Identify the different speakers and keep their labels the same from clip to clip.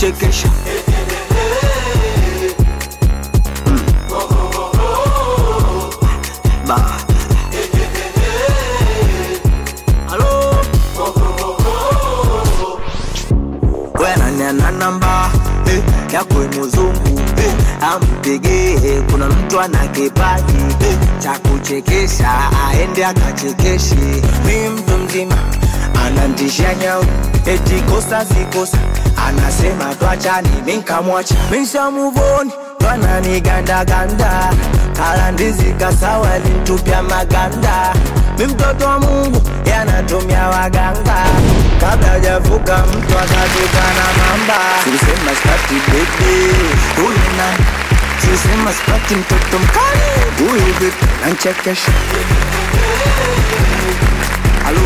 Speaker 1: nachekesha Mm. Ba. Halo? wenaniana namba eh, yakwe muzungu eh, ampigie kuna mtu ana kipaji eh, cha kuchekesha aende akachekeshe mi mtu mzima anantisha nyau eti kosa sikosa anasema twachani minkamwacha mishamuvoni twananigandaganda kala ndizi kasawa lintupya maganda mi mtoto wa mungu yanatumia waganga kabla hajavuka mtu akatoka na mamba silisema spati bebe huyu nani silisema spati mtoto mkali huyu vipi nanchekesha halo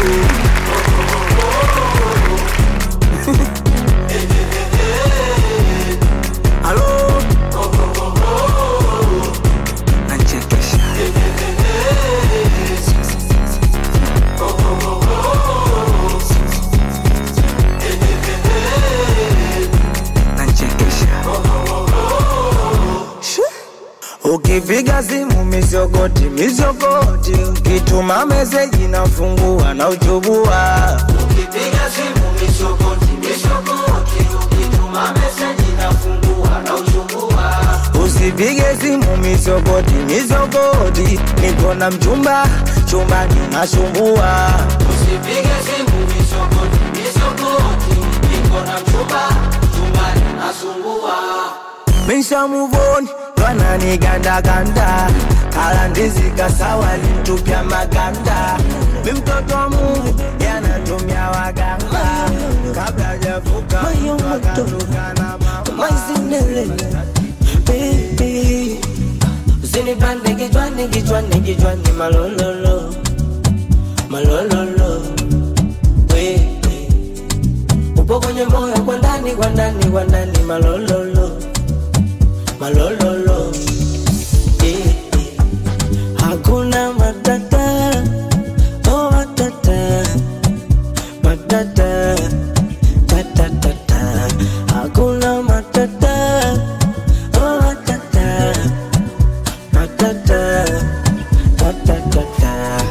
Speaker 1: halo nanchekesha nanchekesha ukipiga simu mizogoti mizogoti ukituma meseji nafungua na uchubua ukipiga simu mizogoti mizogoti ukituma meseji nafungua na uchubua usipige simu mizogoti mizogoti niko na mchumba chumbani nasumbua usipige simu mizogoti mizogoti niko na mchumba chumbani nasumbua Misha muvoni twananigandaganda kala ndizi kasawa lintupya maganda mi mtoto wa Mungu yanatumia waganga kabla hajavuka mtu akatoka na mama
Speaker 2: baby usinipande kichwani kichwani kichwani malololo malololo wewe upo kwenye moyo kwa ndani kwa ndani kwa ndani malololo malololo eh, eh. hakuna matata oh matata matata tatatata hakuna matata oh matata matata tatatata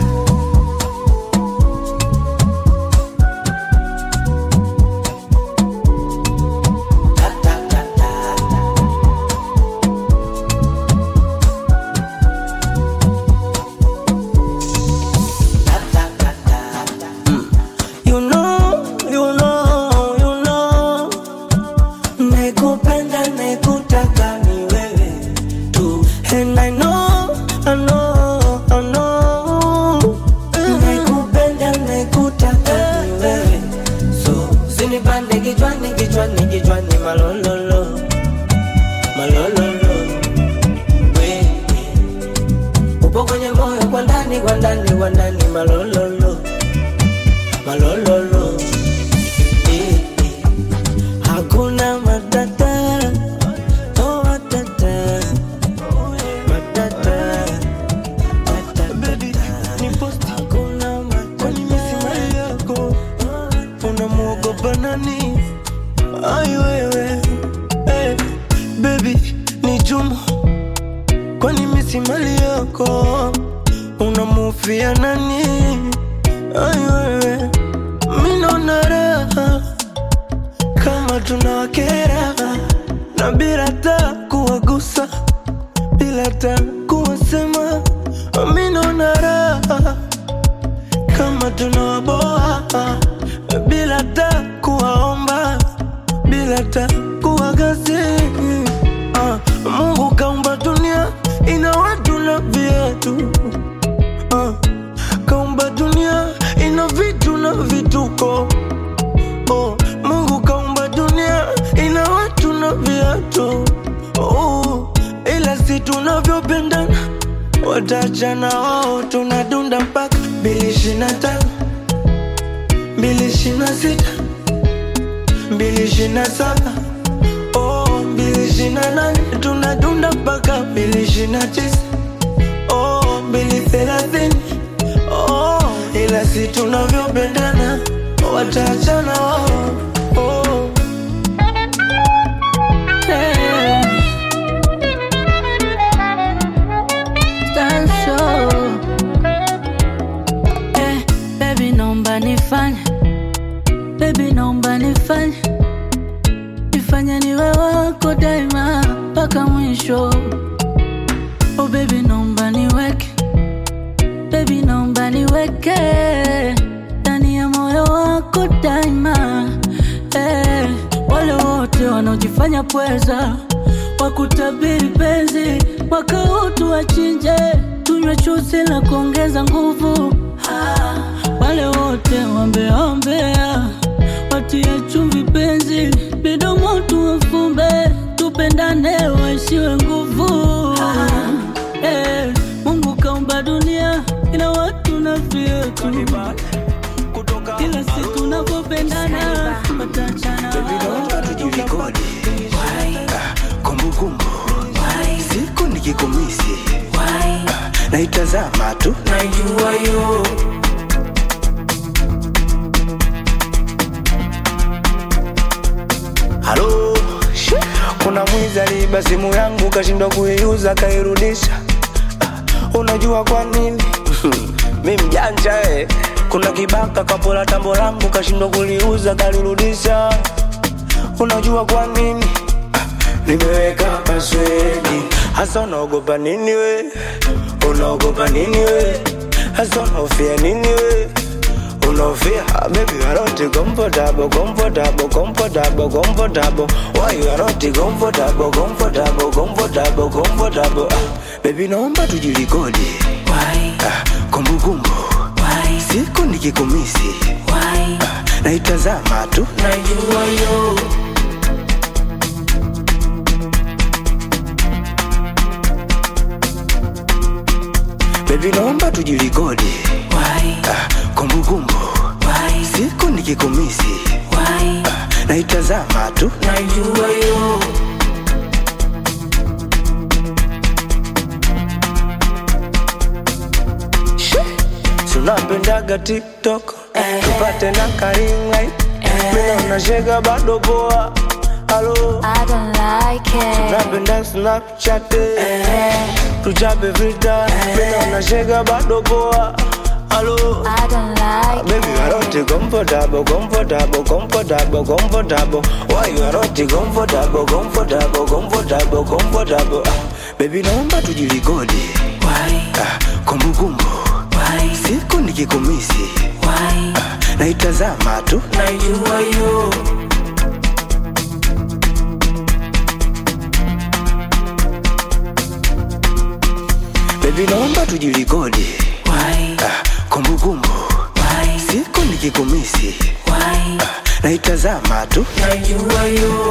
Speaker 2: You know, you know, you know Nakupenda, nakutaka ni wewe tu And I know, I know, I know Nakupenda, nakutaka ni wewe So, usinipande kichwani, kichwani, kichwani malololo Malololo Wewe Upo kwenye moyo kwa ndani, kwa ndani, kwa ndani malololo malololo eh, eh. hakuna matata oh matata matata hakuna matata
Speaker 3: yako unamwogopa nani ai wewe hey, bebi ni jumu kwani misi mali yako unamufia nani ai wewe minona raha kama tunawakera na bila ta kuwagusa bila ta kuwasema minona raha kama tunawaboa bila ta kuwaomba bila ta kuwagazi ah, Mungu kaumba dunia ina watu na viatu ah, kaumba dunia ina vitu na vituko oh, Mungu kaumba dunia ina watu na viatu oh, ila si tunavyopendana watachana wao tunadunda mpaka mbili ishirini na tano mbili ishirini na sita mbili ishirini na saba oh, mbili ishirini na nane tunadunda mpaka mbili ishirini na tisa oh, mbili thelathini oh, ila si tunavyopendana watachana wao oh.
Speaker 4: mpaka mwisho. Oh baby, naomba niweke, baby, naomba niweke ndani ya moyo wako daima. Eh, wale wote wanaojifanya pweza wakutabiri penzi mwaka huu tuwachinje, tunywe chuzi la kuongeza nguvu. Ah, wale wote wambeombea watie chumvi penzi, midomo tuwafumbe, tupendane waishiwe nguvu. Eh, Mungu kaumba dunia ina watu na vyetu, ila si tunavyopendana watachana.
Speaker 1: naomba tujirekodi Ah, kumbukumbu siku nikikumisi Ah, naitazama tu
Speaker 2: Najua yo
Speaker 3: halo Shi, kuna mwizi aliiba simu yangu kashindwa kuiuza kairudisha Ah, unajua kwa nini mi mjanja eh. kuna kibaka kapola tambo langu kashindwa kuliuza kalirudisha unajua kwa nini Ah, nimeweka paswedi hasa unaogopa nini we unaogopa nini we hasa unaofia nini we Unofia, baby, you are not comfortable, comfortable, comfortable, comfortable. Why you are not comfortable, comfortable, comfortable, comfortable? Ah, baby, naomba tujirekodi.
Speaker 2: Why,
Speaker 3: Ah, kumbukumbu
Speaker 2: why,
Speaker 3: siku nikikumisi
Speaker 2: why
Speaker 3: ah, naitazama tu
Speaker 2: Najua yo
Speaker 3: baby, naomba tujirekodi.
Speaker 2: Why,
Speaker 3: Ah, kumbukumbu
Speaker 2: why,
Speaker 3: siku nikikumisi
Speaker 2: why
Speaker 3: ah, naitazama tu
Speaker 2: Najua yo
Speaker 3: tunapendaga tiktok
Speaker 2: Eh.
Speaker 3: tupate na karingai mina unashega bado poa halo
Speaker 5: I don't like it.
Speaker 3: napenda snapchat tuchape filter mina unashega bado poa halo
Speaker 5: I don't like
Speaker 3: Baby, you are not comfortable, comfortable, comfortable, comfortable. Why you are not comfortable, comfortable, comfortable, comfortable? Ah, baby, naomba tujirekodi.
Speaker 2: Why,
Speaker 3: Ah, kumbukumbu
Speaker 2: why,
Speaker 3: siku nikikumisi
Speaker 2: why
Speaker 3: ah, naitazama tu
Speaker 2: Najua yo
Speaker 3: baby, naomba tujirekodi.
Speaker 2: Why,
Speaker 3: Ah, kumbukumbu
Speaker 2: why,
Speaker 3: siku nikikumisi
Speaker 2: why
Speaker 3: ah, naitazama tu
Speaker 2: Najua yo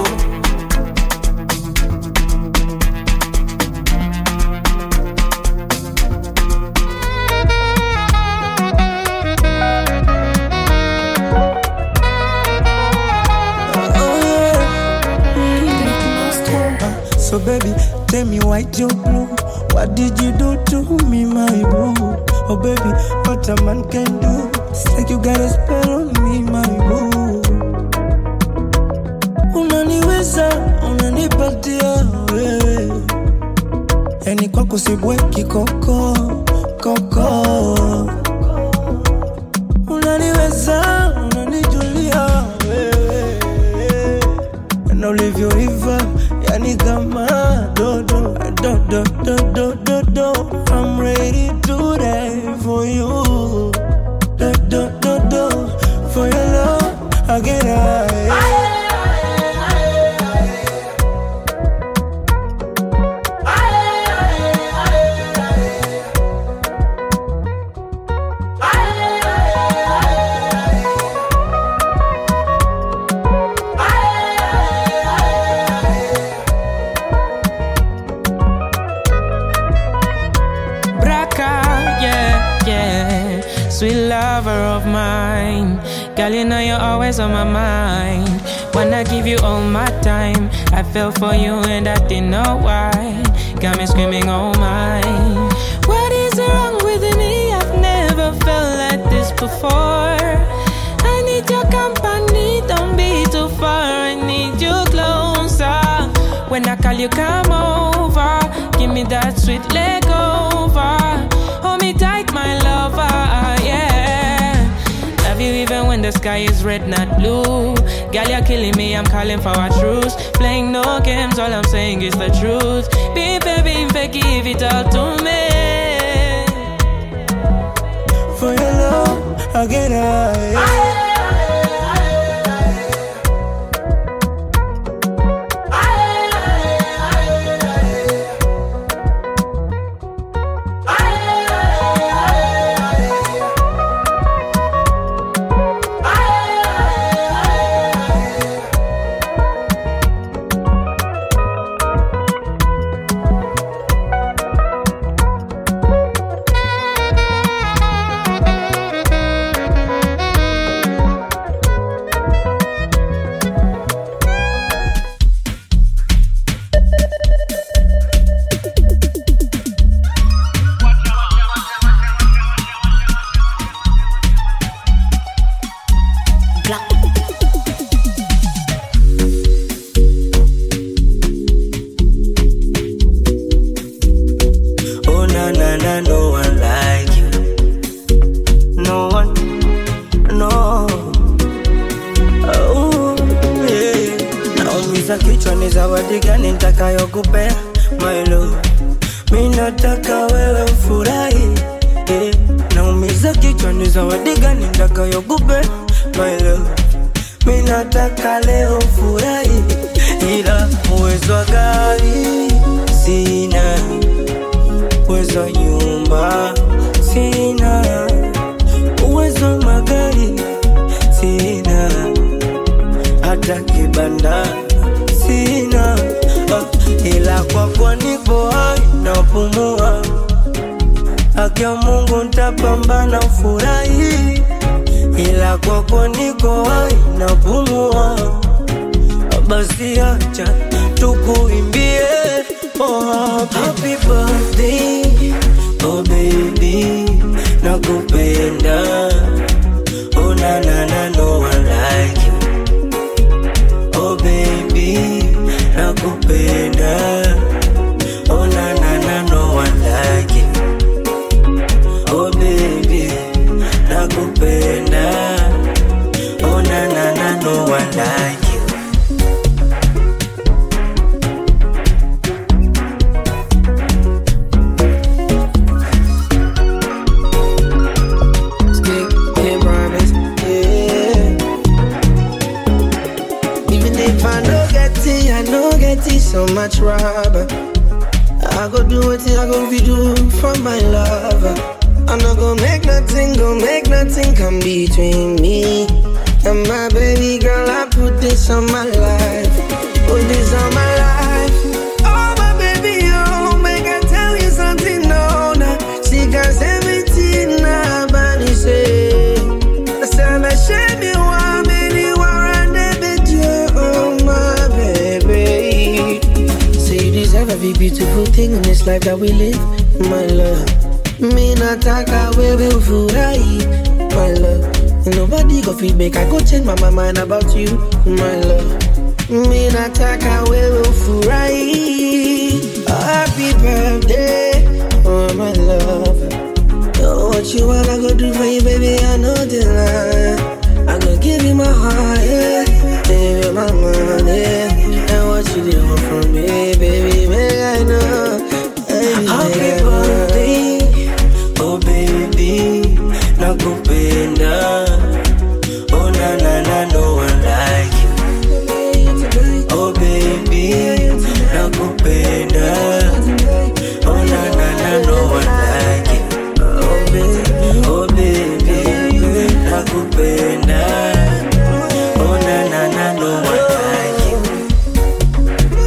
Speaker 3: So baby, tell me white your blue. What did you do to me, my boo? Oh baby, what a man can do. It's like you got a spell on me, my boo. Unaniweza, unanipatia wewe. Yani kwako sibweki koko, koko. Unaniweza, unanijulia wewe na ulivyoiva yani kama dodo dodo dodo dodo I'm ready to die for you dodo dodo for your love I get high
Speaker 6: Braca, yeah, yeah. Sweet lover of mine. Girl, you know you're always on my mind. Wanna give you all my time. I fell for you and I didn't know why. Got me screaming, oh my. What is wrong with me? I've never felt like this before. I need your company, don't be too far. I need you closer. When I call you, come over. Give me that sweet leg over. Hold me tight, my lover, yeah. Love you even when the the sky is red, not blue. Girl, you're killing me, I'm calling for a truce. Playing no games, all I'm saying is the truth. Be baby, fake, give it all to me.
Speaker 3: For your love, I get high. Oh na na na, no one like you. No one, no. Oh, yeah. Naumiza kichwa ni zawadi gani nitakayokupea my love. Mi nataka wewe ufurahi yeah. Naumiza kichwa ni zawadi gani nitakayokupea my love. Mi nataka leo ufurahi, ila uwezo wa gari sina uwezo wa nyumba sina, uwezo wa magari sina, hata kibanda sina, ah, ila kwako nipo hai napumua. Haki ya Mungu nitapambana ufurahi, ila kwako niko hai napumua basi acha tukuimbie oh, happy birthday oh baby nakupenda oh na na na no one like you oh baby nakupenda oh na na na no one like you oh baby nakupenda oh na na na no one like you
Speaker 7: Skip, hit promise, yeah. Even if I no get it, I no get it so much rubber. I go do what I go be do for my lover. I'm not gonna make nothing, gonna make nothing come between me and my baby girl. I put this on my life, put this on my life. Oh my baby, oh, make I tell you something, no, no. She got everything, nah, body say. I said I should be one, baby, one and every oh my baby. Say you deserve every beautiful thing in this life that we live, my love. Me nataka wewe ufurahi, my love. Nobody go feel make I go change my, my mind about you, my love. Me nataka wewe ufurahi. Happy birthday, oh my love. Oh, what you want, I go do for you, baby. I know the line. I go give you my heart, yeah. Give you my money, and what you do want from me, baby. Make I know. Baby,
Speaker 3: Happy
Speaker 7: make I know.
Speaker 3: birthday, oh baby, nakupenda. Oh na na na, no one like you. Oh baby, nakupenda. Oh na na na, no one like you. Oh baby, oh baby, nakupenda. Oh na na na, no one like you.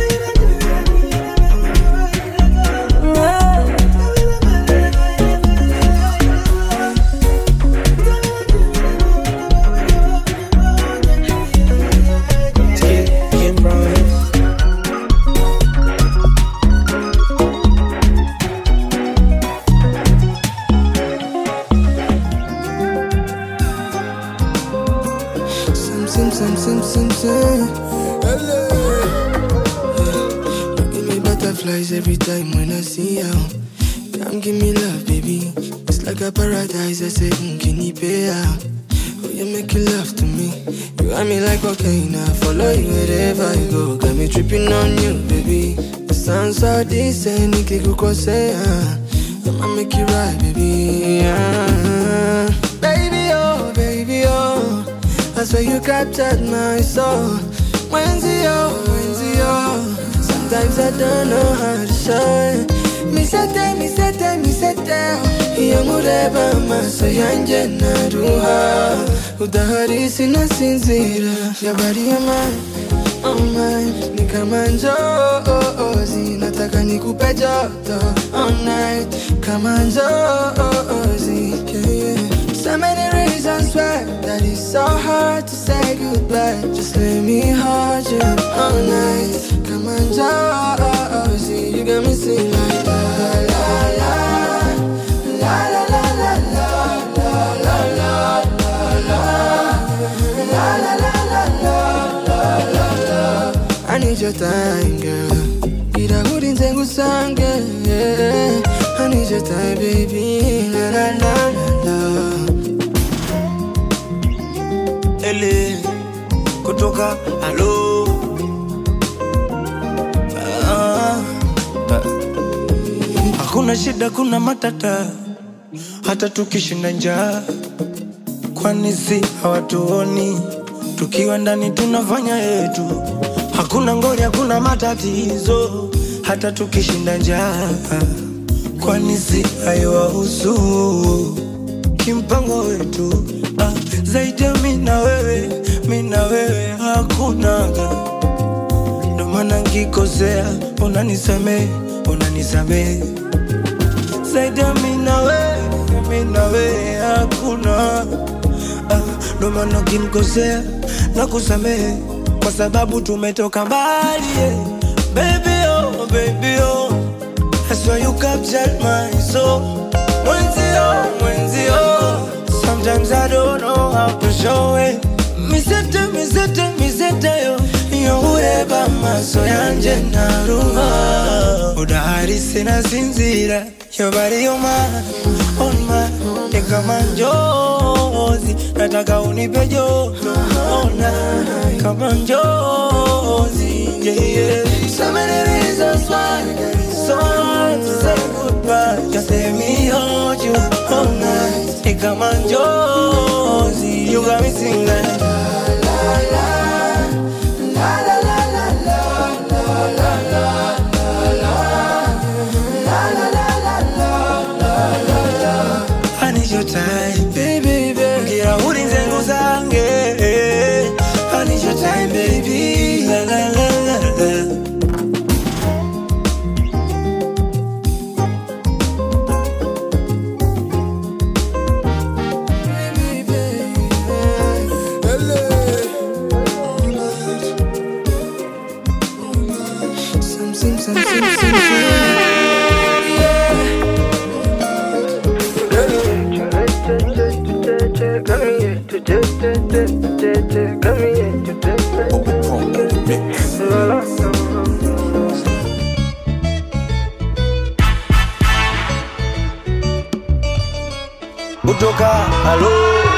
Speaker 7: Skip, Kim Promise. Sim, sim, sim, sim, sim, sim. Hello. You give me butterflies every time when I see you. Come give me love, baby. It's like a paradise. I say, mm, can you pay out? Oh, you make you love to me. You got me like cocaine, I follow you wherever you go. Got me tripping on you, baby. The sounds so decent, nikikukosea. I'ma make you right, baby. Yeah. Baby, oh, baby, oh. I swear you captured my soul. When's yo, when's yo? Sometimes I don't know how to show it. Mi sete, mi sete, mi sete Iyo mureba amaso yanjye naruha Udahari sinasinzira Yabari ya mine, oh mine Ni kama njozi Nataka nikupe joto all night Kama njozi yeah, yeah. So many reasons why That it's so hard to say goodbye Just let me hold you all night Kama njozi You got me singing like la la la La la la la la la la la la La la la la la la la la I need your time girl Irakurinze ngusange yeah. I need your time baby La la la la la
Speaker 3: ele kutoka halo ah, ah. hakuna shida kuna matata hata tukishinda njaa kwani si hawatuoni tukiwa ndani tunafanya yetu hakuna ngori hakuna matatizo hata tukishinda njaa kwani si haiwahusu kimpango wetu ah, zaidi ya mi na wewe mi na wewe hakunaga ndo maana nkikosea unanisamee unanisamee zaidi ya mi na wewe mi na wewe hakuna ah, ndo maana ukinikosea na kusamehe kwa sababu tumetoka mbali yeah. baby oh, baby oh. That's why you captured my soul Mwenzio, mwenzio Sometimes I don't know how to show it Misete, misete, misete yo Youreba maso yanje naruha Udahari sina sinzira Your body on mine, on mine Ni kama njozi Nataka unipe joto Ona kama njozi Yeah, yeah So many reasons why So hard to say goodbye Just let me hold you all night Ni kama njozi You got me singing like I need your time, baby, baby. Ngira urinze nguzange. I need your time, baby. La la la la la.
Speaker 7: Some, some, some, some, some, some.
Speaker 3: kutoka halo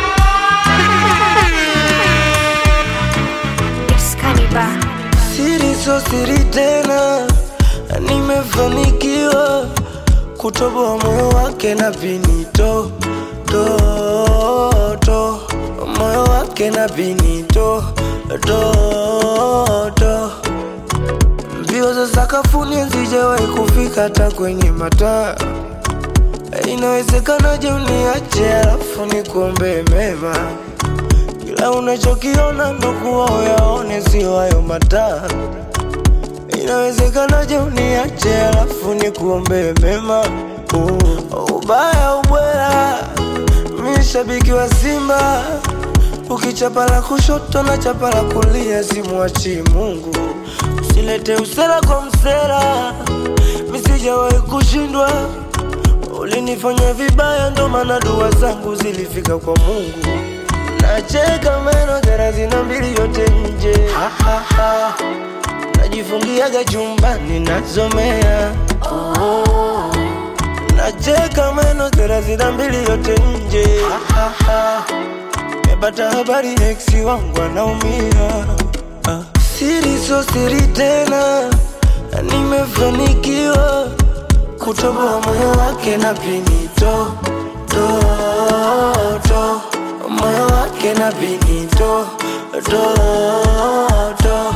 Speaker 5: It's Cannibal.
Speaker 3: siri so siri tena nimefanikiwa kutoboa moyo wake na pinito to, to. moyo wake na pinito to, to. mbio za sakafuni hazijawahi kufika hata kwenye mataa inawezekanaje uniache alafu nikuombee mema kila unachokiona ndo kuwa uyaone sio hayo mataa inawezekanaje uniache alafu nikuombee mema uh, ubaya ubwela mi shabiki wa simba ukichapa la kushoto na chapa la kulia simwachi mungu usilete usera kwa msera misijawahi kushindwa ulinifanya vibaya ndo maana dua zangu zilifika kwa mungu nacheka meno thelathini na mbili yote nje Ha, ha, ha. najifungiaga chumbani nasomea oh. nacheka meno thelathini na mbili yote nje Ha, ha, ha. nimepata habari ex wangu anaumia ah. Siri so siri tena, na nimefanikiwa kutoboa moyo wake na pinito to, to, moyo wake na pinito to, to.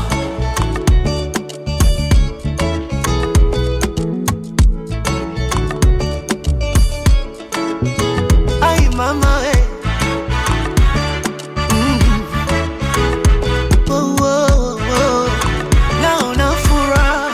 Speaker 8: Ay, mama, eh. Mm. Oh, oh, oh. Naona furaha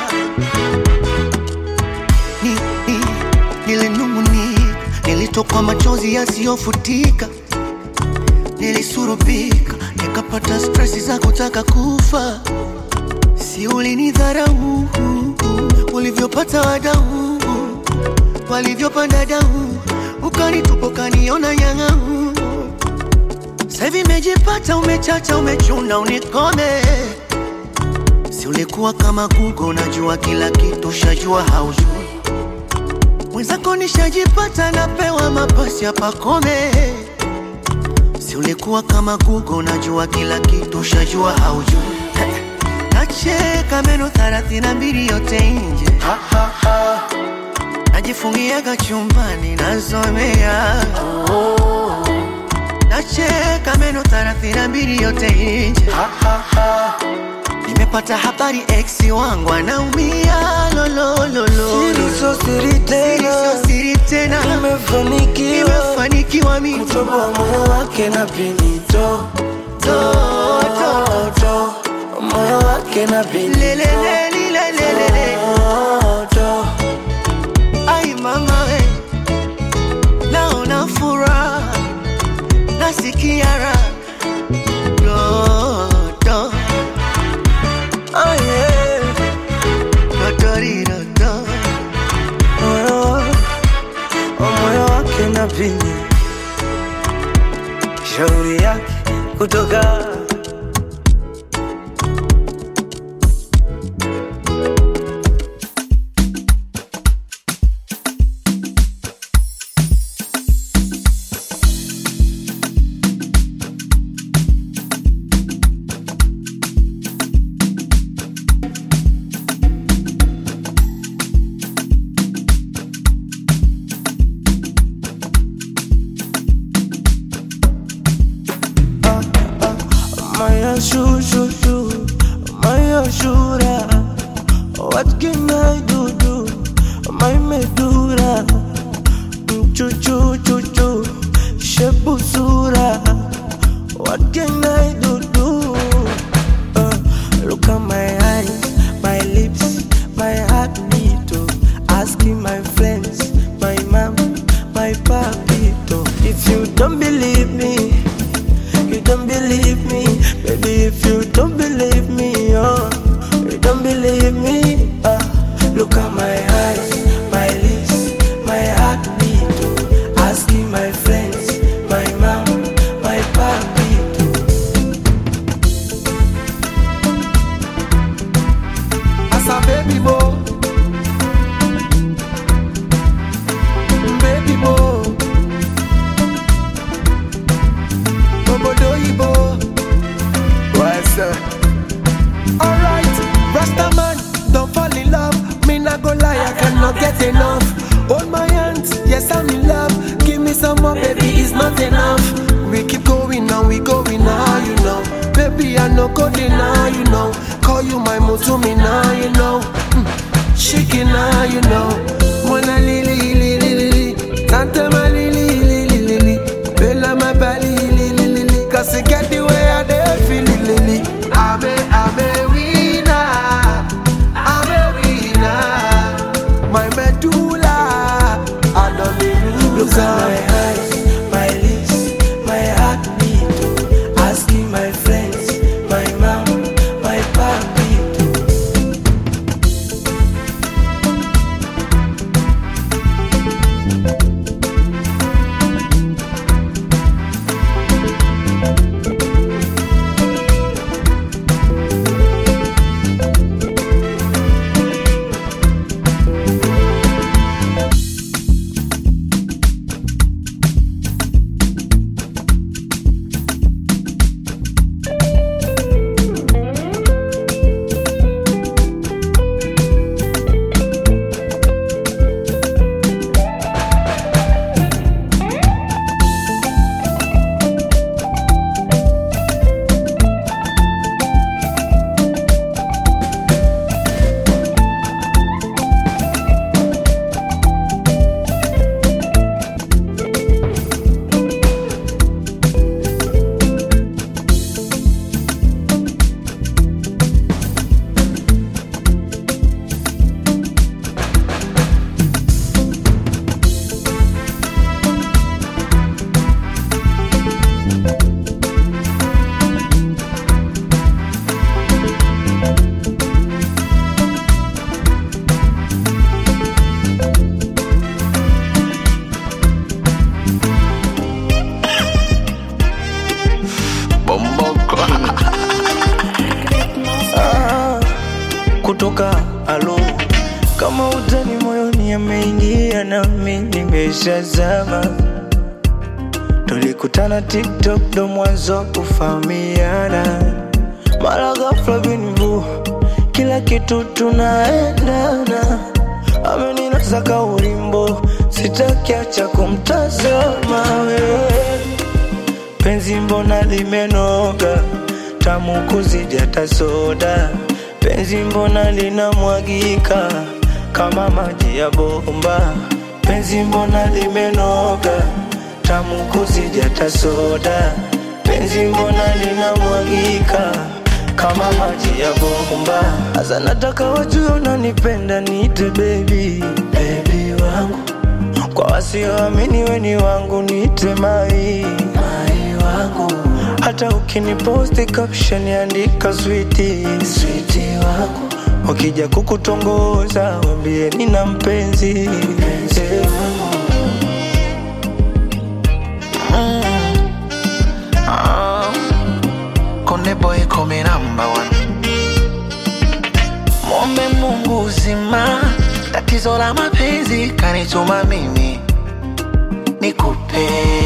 Speaker 8: ni, ni, nilinung'unika, nilitokwa machozi yasiyofutika, nilisurubika, nikapata stresi za kutaka kufa. Si ulinidharau ulivyopata wadau walivyopanda dau, ukanitupa ukaniona nyang'au. Sasa hivi imejipata, umechacha, umechuna, unikome. Si ulikuwa kama Google, unajua kila kitu, shajua haujui. Mwenzako nishajipata, napewa mapasi hapa kome. Si ulikuwa kama Google, unajua kila kitu, shajua haujui. Nacheka meno thelathini na mbili yote nje najifungiaga chumbani nasomea nacheka meno thelathini na mbili yote nje nimepata habari ex wangu anaumia lolololo
Speaker 3: Siri so siri tena,
Speaker 8: sio siri tena
Speaker 3: nimefanikiwa
Speaker 8: nimefanikiwa mimi
Speaker 3: kutoboa moyo wake na pinito to, to, to, moyo wake na pinito
Speaker 8: lelelelilelelele
Speaker 3: to, to.
Speaker 8: ai mama we naona furaha nasikia raha dodo
Speaker 3: Oh, yeah.
Speaker 8: dodoridodo
Speaker 3: moyo wa- moyo wake na pini shauri yake kutoka Maya shoo shoo shoo Maya shura What can I do do My medura Chu chu chu chu Shepu sura What can I do do uh, Look at my eyes My lips My heartbeat oh. Asking my friends My mom My papito If you don't believe me you don't believe me, baby. If you don't believe me, oh, you don't believe me. Uh, look at my eyes, my lips, my heartbeat. Oh, asking my friends, my mom, my papi.
Speaker 8: as a baby boy baby boy obodo ibo what's up alright rastaman don't fall in love me not go lie i cannot get enough hold my hands yes i'm in love give me some more baby it's not enough we keep going now we going now you know baby i no go deny you know call you my mutumi now you know mm. shaking now you know mona lili lili lili tante ma lili lili lili bella my belly lili lili cause you get the way i dey feel lili i'm a i'm a winner i'm a winner my medulla i don't need
Speaker 3: Look at my eyes, my lips, my heartbeat. Oh, asking my friends, my mom, my papi. kama utani moyoni ameingia nami nimeshazama tulikutana tiktok ndo mwanzo kufahamiana mara ghafla binivu kila kitu tunaendana ameninasa ka ulimbo sitakiacha kumtazama wewe penzi mbona limenoga tamu kuzidi hata soda penzi mbona linamwagika kama maji ya bomba penzi mbona limenoga tamu kuzidi hata soda penzi mbona linamwagika kama maji ya bomba hasa nataka wajue unanipenda niite baby baby wangu kwa wasioamini weni wangu niite mai mai wangu hata ukiniposti caption andika switi switi wangu wakija kukutongoza wambie nina mpenzi mpenzi wangu
Speaker 9: Konde boy come number one. Mwombe Mungu uzima, tatizo la mapenzi kanituma mimi nikupe,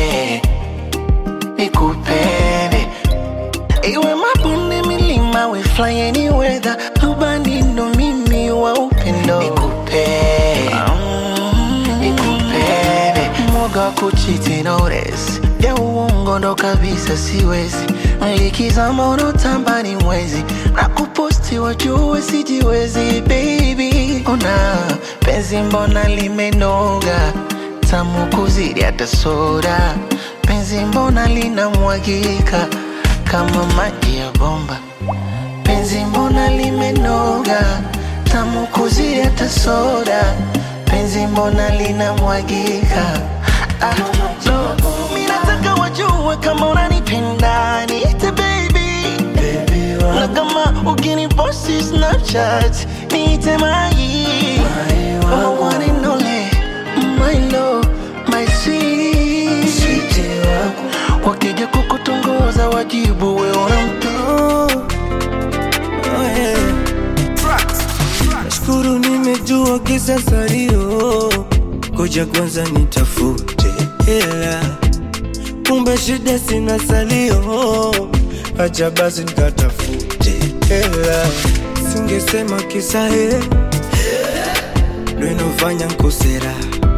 Speaker 9: nikupende, iwe mabonde, milima, we fly any weather, rubani ndo mimi wa upendo nikupe, mm, nikupende, mwoga wa kuchiti notice ya uongo ndo kabisa siwezi likizama unotamba ni mwezi na kuposti wajue sijiwezi baby ona penzi mbona limenoga tamu kuzidi hata soda penzi mbona linamwagika kama maji ya bomba penzi mbona limenoga tamu kuzidi hata soda penzi mbona linamwagika ah, no. Mi nataka wajue kama unanipenda niite baby
Speaker 3: baby
Speaker 9: na
Speaker 3: wangu
Speaker 9: kama ukiniposti snapchat niite mai kama one and only my love my sweet
Speaker 3: switi wangu
Speaker 9: wakija kukutongoza wajibu we unampe
Speaker 3: Oh, oh yeah. Nashukuru nimejua kisa salio, koja kwanza nitafute hela, kumbe shida sina salio, acha basi nikatafute hela, singesema kisa he ndo inofanya nkosera,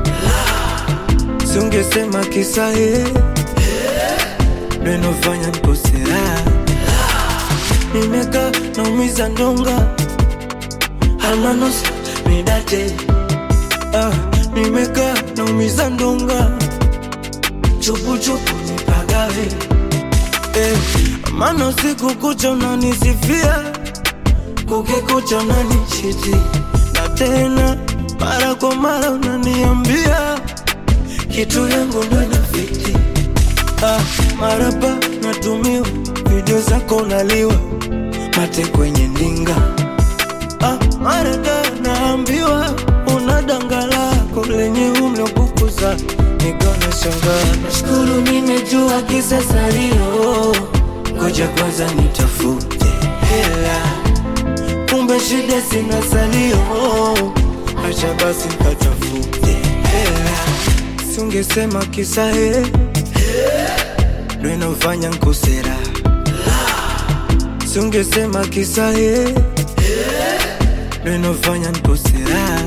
Speaker 3: singesema kisa he ndo inofanya nkosera nimeka naumiza ndonga almanos midate ah, nimeka naumiza ndonga chupuchupu nipagawe eh, mana usiku kucha unanisifia kukikucha unanichiti na tena mara kwa mara unaniambia kitu yangu ndo inafiti ah, marapa natumiwa video zako unaliwa mate kwenye ndinga ah, marada naambiwa una danga lako lenye umlokukuza nikona shangaa nashukuru nimejua kisa salio ngoja kwanza nitafute hela kumbe shida sina salio acha basi nikatafute hela singesema kisa he ndo inafanya nkosera singesema kisa he ndo inafanya nkosera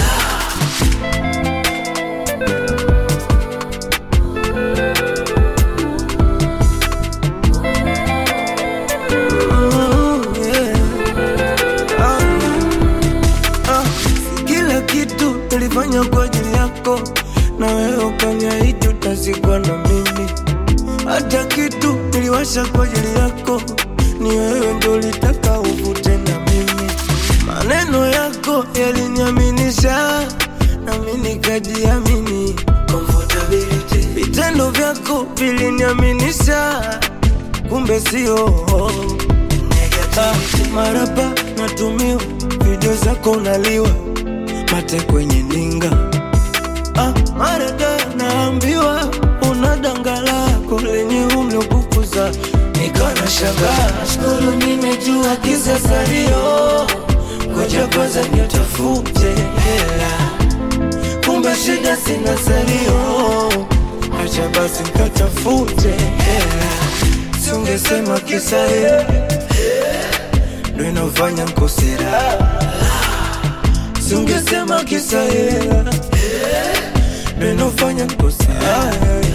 Speaker 3: Oh, yeah. Ah, ah, si kila kitu nilifanya kwa ajili yako na wewe ukaniahidi utazikwa na mimi hata kitu niliwasha kwa ajili yako ni wewe ndo ulitaka uvute na mimi maneno yako yaliniaminisha nami nikajiamini Comfortability. vitendo vyako viliniaminisha kumbe sio Ah, marapa natumiwa video zako unaliwa mate kwenye ninga ah, marada naambiwa una danga lako lenye umlokukuza nikana shangaa shukuru nimejua kisa salio ngoja
Speaker 7: cha kwanza nitafute hela kumbe shida sina salio acha basi nikatafute hela siungesema kisa hela ndo inafanya nkosera siungesema kisa hela ndo inafanya nkosera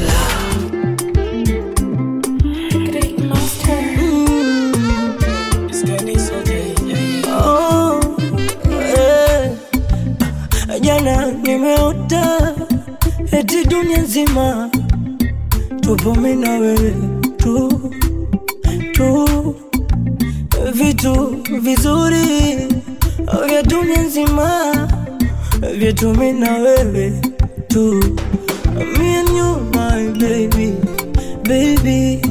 Speaker 3: Oh, eh. Jana nimeota eti dunia nzima tupo mimi na wewe tu tu, vitu vizuri vya dunia nzima vyetu mimi na wewe tu, me and you my baby baby,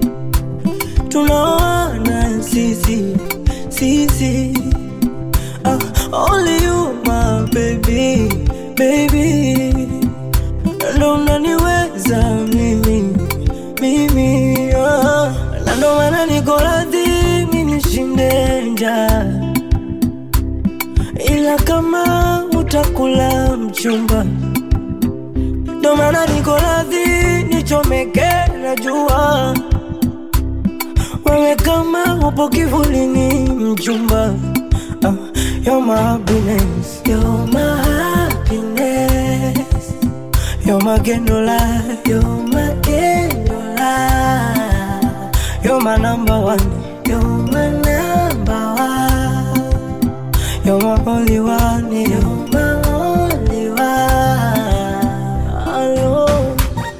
Speaker 3: tunaoana sisi sisi uh, only you my baby baby ndo unaniweza mimi mimi uh, na ndo maana niko radhi mi nishinde njaa ila kama utakula mchumba ndo maana niko radhi nichomeke na jua wewe kama upo kivulini mchumba uh, you're my happiness you're my happiness you're my candlelight you're my candlelight you're my number one you're my number one you're my only one you're my only one Alone.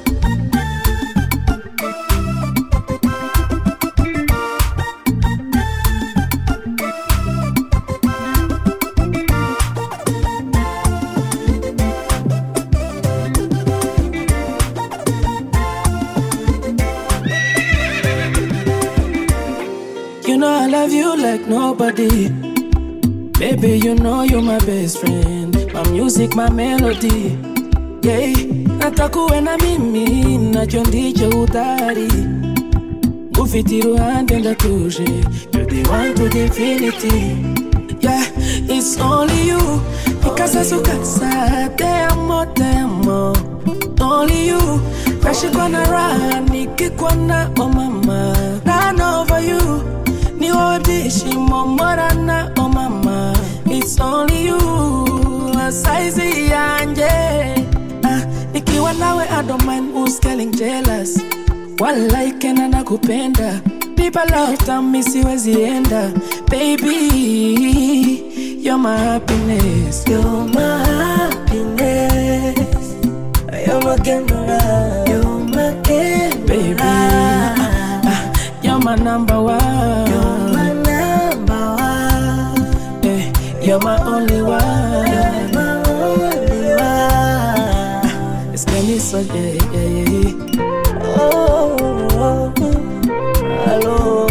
Speaker 6: You know I love you like nobody. Baby, you know you're my best friend. My music, my melody. Yeah, natakuwe na mimi, nacho ndicho utari. Ufiti ruhande ndatuje. You're the one to the infinity. Yeah, it's only you. Mikasa sukasa, te amo, te amo. Only you. Nashikwa na raha, nikikwa na oh mama. Run over you. Ni wewe bishi momorana oh mama. It's only you. Saizi yanje. Ah, nikiwa nawe I don't mind who's getting jealous. Walike na nakupenda. Nipa love tami siwezi enda. Baby, you're my happiness.
Speaker 3: You're my happiness. You're my candlelight. You're my candlelight.
Speaker 6: Baby, ah, you're my number one.
Speaker 3: You're my number one.
Speaker 6: Eh, you're my only one.
Speaker 3: You're my only one.
Speaker 6: It's Kenny so yeah, yeah, yeah, yeah.
Speaker 3: Oh, oh, oh. hello.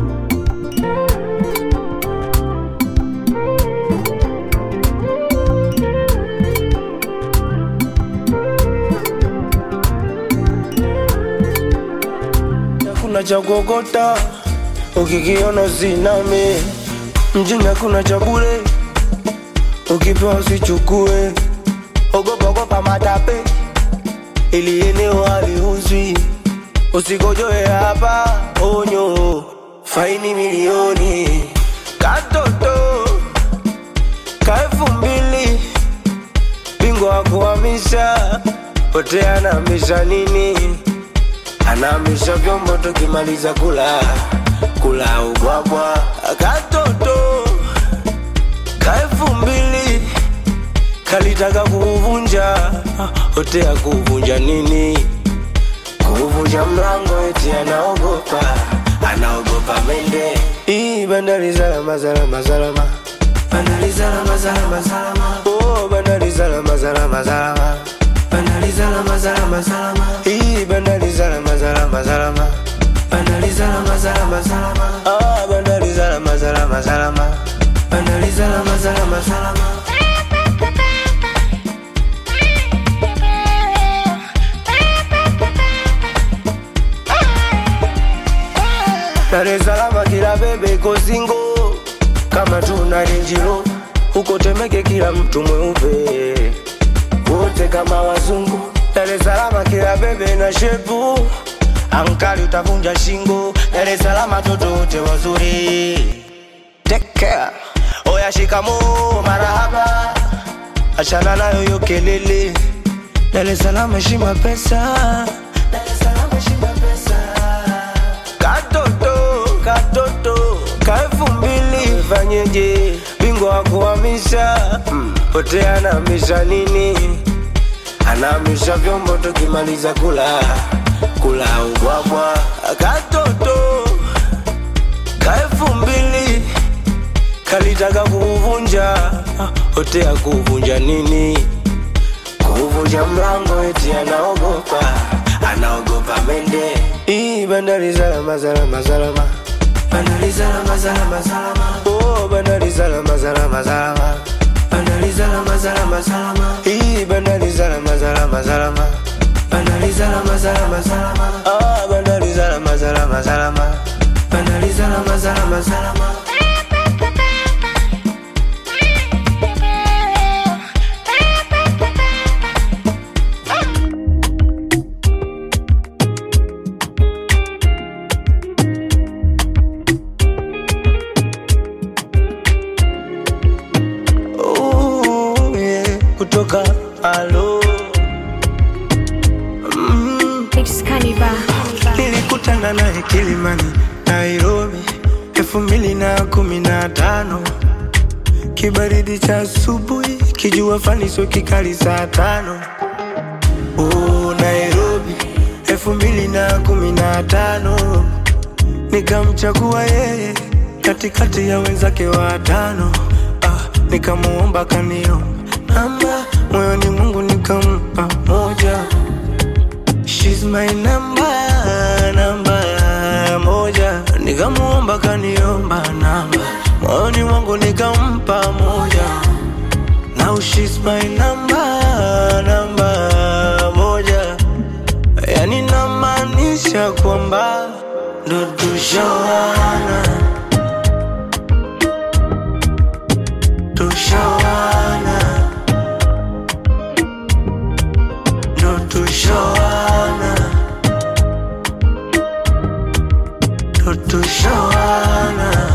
Speaker 7: hakuna cha kuokota ukikiona usiname mjini hakuna cha bure ukipewa usichukue ogopa ogopa matape ili eneo haliuzwi usikojoe hapa onyo faini milioni katoto ka elfu mbili bingwa wa kuhamisha pote anahamisha nini anahamisha vyombo tukimaliza kula kula ubwabwa katoto ka elfu mbili kalitaka kuuvunja hotea kuuvunja nini kuuvunja mlango eti anaogopa anaogopa mende hii bandari salama salama salama bandari salama salama salama oh bandari salama salama salama bandari salama salama salama hii bandari salama salama salama bandari salama salama salama ah bandari salama salama salama bandari salama salama salama Dar es Salaam kila bebe iko singo kama tuna renjiro
Speaker 3: huko Temeke kila mtu mweupe, wote kama wazungu. Dar es Salaam kila bebe na shepu, ankali utavunja shingo. Dar es Salaam watoto wote wazuri, take care. Oya shikamoo, marahaba, achana nayo hiyo kelele. Dar es Salaam heshima pesa, Dar es Salaam heshima pesa. Katoto, katoto, ka elfu mbili fanyeje? Bingwa wa kuhamisha mm, pote anahamisha nini? Anahamisha vyombo tukimaliza kula kula ubwabwa. Katoto ka elfu mbili kalitaka kuuvunja hote ya kuvunja nini? Kuvunja mlango eti anaogopa, anaogopa mende. Ii bandari salama salama salama, bandari salama salama salama. Oh bandari salama salama salama, bandari salama salama salama. Ii bandari salama salama salama, bandari salama salama salama. Ah bandari salama salama salama, bandari salama salama salama. Ooh, yeah, kutoka alo mm.
Speaker 5: It's Cannibal.
Speaker 3: nilikutana naye Kilimani, Nairobi elfu mbili na kumi na tano kibaridi cha asubuhi, kijua fani sio kikali saa tano oh, Nairobi elfu mbili na kumi na tano nikamchagua yeye katikati ya wenzake watano ah, nikamuomba kanio namba moyoni Mungu nikampa moja She's my number, namba moja Nikamuomba kaniomba namba Moyoni mwangu nikampa moja Now she's my number, namba moja Yani namaanisha kwamba ndo tushawana Tushawana Ndo tushawana Ndo tushawana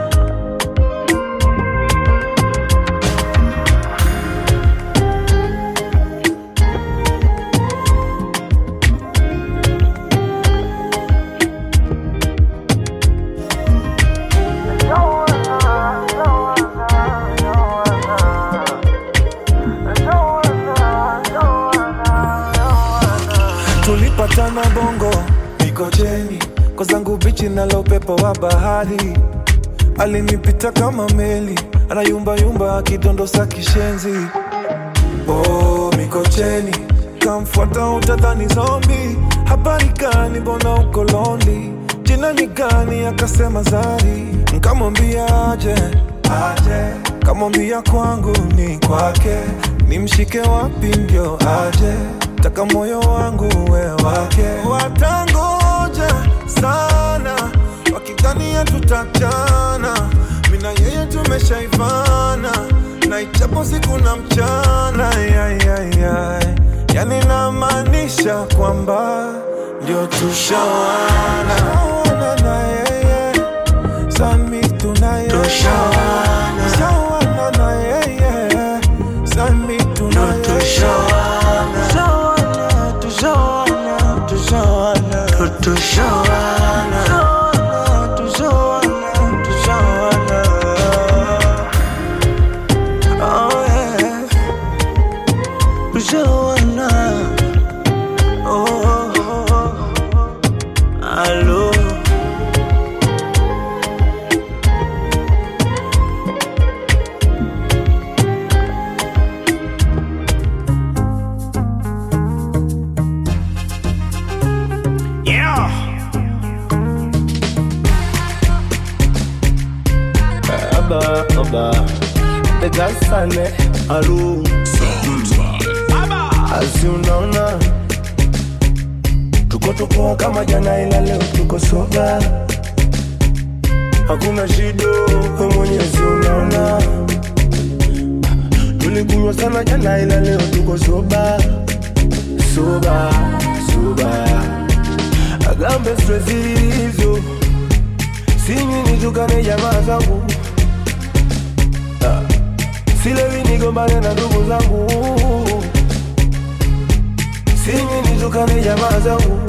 Speaker 10: tulipatana bongo mikocheni kwa zangu bichi nalo upepo wa bahari alinipita kama meli anayumbayumba akidondosa kishenzi oh, mikocheni kamfuata utadhani zombi habari gani mbona uko londi jina ni gani akasema zari nkamwambia aje aje kamwambia kwangu ni kwake nimshike wapi ndio aje taka moyo wangu we wake watangoja sana wakidhania tutachana mina yeye tumeshaivana na ichapo siku na mchana yayayay yani namaanisha kwamba ndio tushawana Tushawana na yeye sami tunaye
Speaker 3: Tushawana.
Speaker 10: Tushawana na yeye sami tunaye
Speaker 3: Tushawana Tushawana Tushawana Tushawana Tushawana Tushawana Oh yeah Tushawana Oh oh, oh, oh. Allo Aba, aba Tegasane Alu Asi unaona Tuko tuko kama jana ila leo tuko soba Hakuna shida we mwenyezi unaona
Speaker 8: tulikunywa sana jana ila leo tuko soba soba soba agambe stress hizo sinywi nitukane jamaa zangu Ah, silewi nigombane na ndugu zangu sinywi nitukane jamaa zangu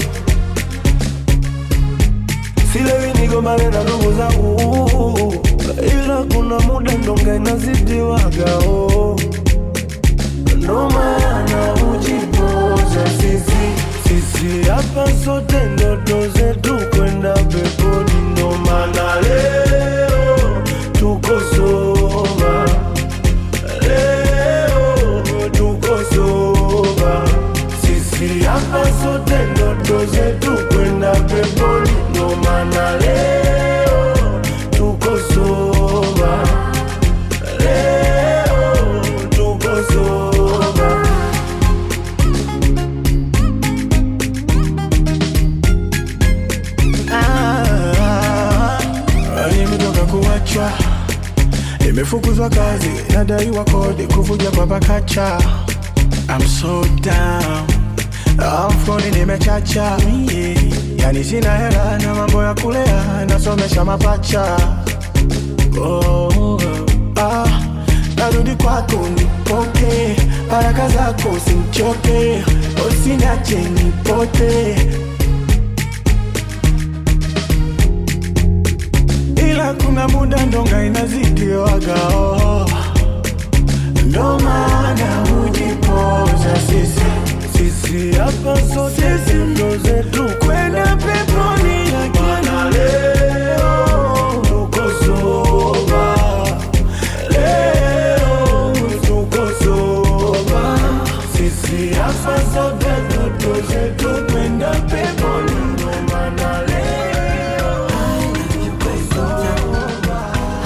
Speaker 8: silewi nigombane na ndugu zangu ila kuna muda ndonga inazidiwagao ndo maana ujipoza sisi sisi hapa sote ndoto zetu kwenda peponi ndo maana leo tuko soba leo tuko soba sisi hapa sote ndoto zetu kwenda peponi ndo maana leo tuko soba leo tuko soba Ah, nimetoka kuachwa nimefukuzwa kazi nadaiwa kodi kuvuja kwa pakacha I'm so down Amfoni nimechacha yeah. Yani sina hela na mambo ya kulea nasomesha mapacha oh, ah, narudi kwako nipoke baraka zako usimchoke usinache nipote ila kuna muda ndonga inazidiwaga oh. ndo maana hujipoza sisi sisi hapa sote ndo zetu kwenda peponi lakini leo tuko soba leo tuko soba sisi hapa sote ndo zetu kwenda peponi ndo maana leo tuko soba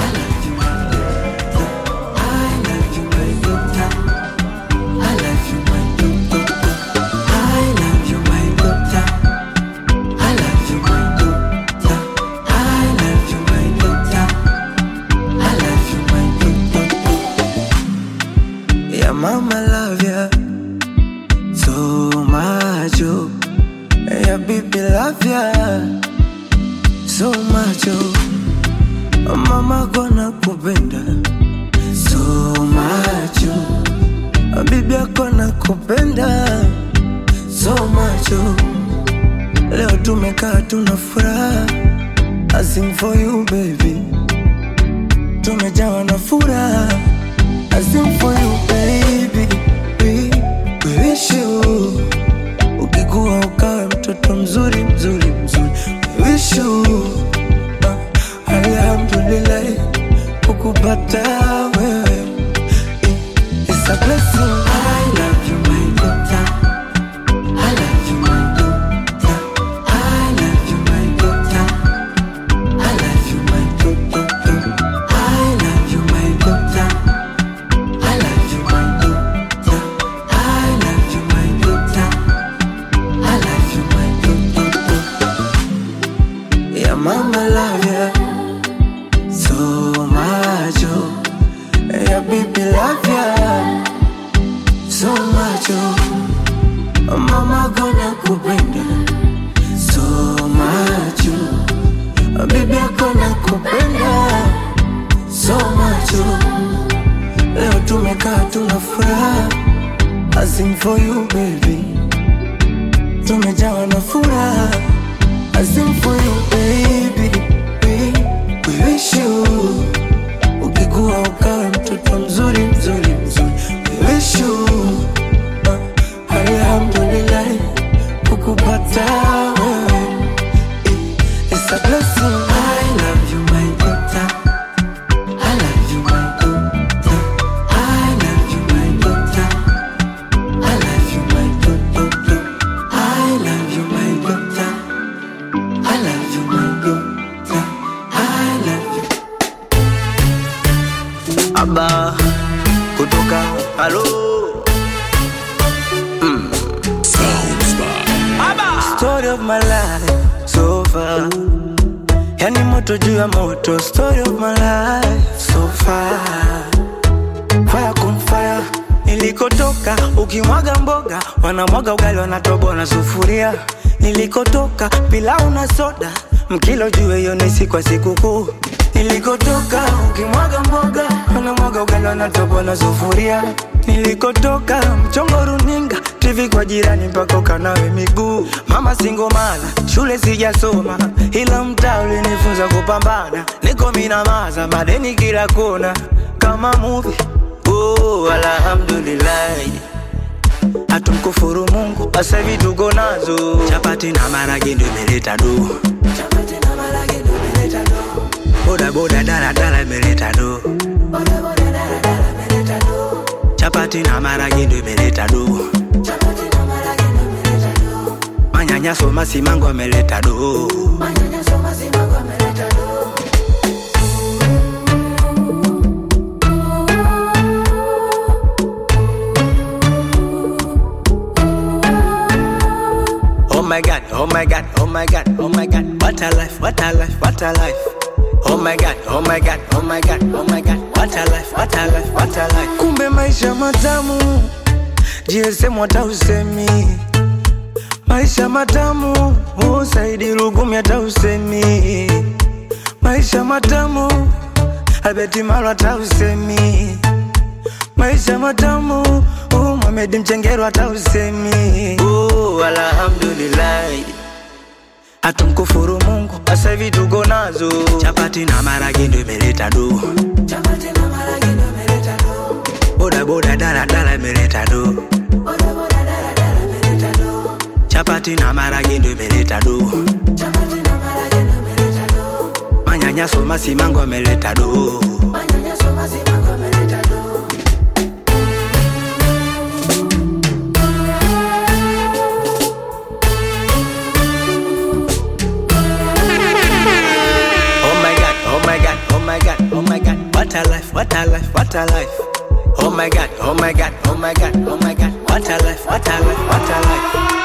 Speaker 1: Yeah, mama love ya so much. Oh. Yeah, baby love ya so much. Oh. Mama gonna kupenda so much. Oh. Bibi yako nakupenda so much. Oh. Leo tumekaa tuna furaha I sing for you baby Tumejawa na furaha I sing for you baby we, we wish you Ukikuwa ukawe mtoto mzuri mzuri mzuri We wish you uh, Alhamdulillah kukupata wewe eh, It's a blessing I love you my daughter I love you my daughter I love you my daughter I love you my daughter I love you my daughter I love you my daughter I love you my daughter I love you my daughter Yeah mama love ya so much oh Yeah baby love ya so much oh Mama gonna kupenda so much oh Baby gonna kupenda so much oh Leo tumekaa tuna furaha I sing for you baby Tumejawa na furaha I sing for you baby we, we wish you Ukikuwa ukawe mtoto mzuri mzuri mzuri We wish you uh, Alhamdulillah kukupata wewe eh, It's a blessing I love you my daughter I love you my daughter I love you my daughter I love you my daughter I love you my daughter I love you my daughter I love you Aba kutoka halo Story of my life so far Yani moto juu ya moto Story of my life so far Fire con fire
Speaker 3: Nilikotoka ukimwaga mboga, wanamwaga ugali, wanatoboa na sufuria. Nilikotoka pilau na soda, mkilo juu hiyo ni siku ya sikukuu. Nilikotoka ukimwaga mboga, wanamwaga ugali, wanatoboa na sufuria. Nilikotoka mchongo runinga, TV kwa jirani mpaka ukanawe miguu. Mama singomala, shule sijasoma, ila mtaa ulinifunza kupambana. Niko minamaza, madeni kila kona, kama movie Oh, alhamdulillah hatumkufuru Mungu, sasa hivi tuko nazo chapati na marage ndio imeleta do, boda boda dala dala imeleta do, chapati na marage ndio imeleta do, manyanyaso masimango ameleta do. Oh my god, oh my god, oh my god, oh my god, what a life, what a life, what a life. Oh my god, oh my god, oh my god, oh my god, what a life, what a life, what a life. Kumbe maisha matamu, GSM hata usemi. Maisha matamu, oh Saidi Lugumi hata usemi. Maisha matamu, Albert Maro hata usemi. Maisha matamu, oh Mohamed Mchengero hata usemi. Oh, alhamdulillah hatumkufuru Mungu, sasa hivi tuko nazo chapati na marage ndio imeleta do, boda boda dala dala imeleta do, chapati na marage ndio imeleta do, manyanyaso masimango ameleta do. Oh my god, oh my god, oh my god, oh my god, what a life, what a life, what a life. Oh my god, oh my god, oh my god, oh my god, what a life, what a life, what a life.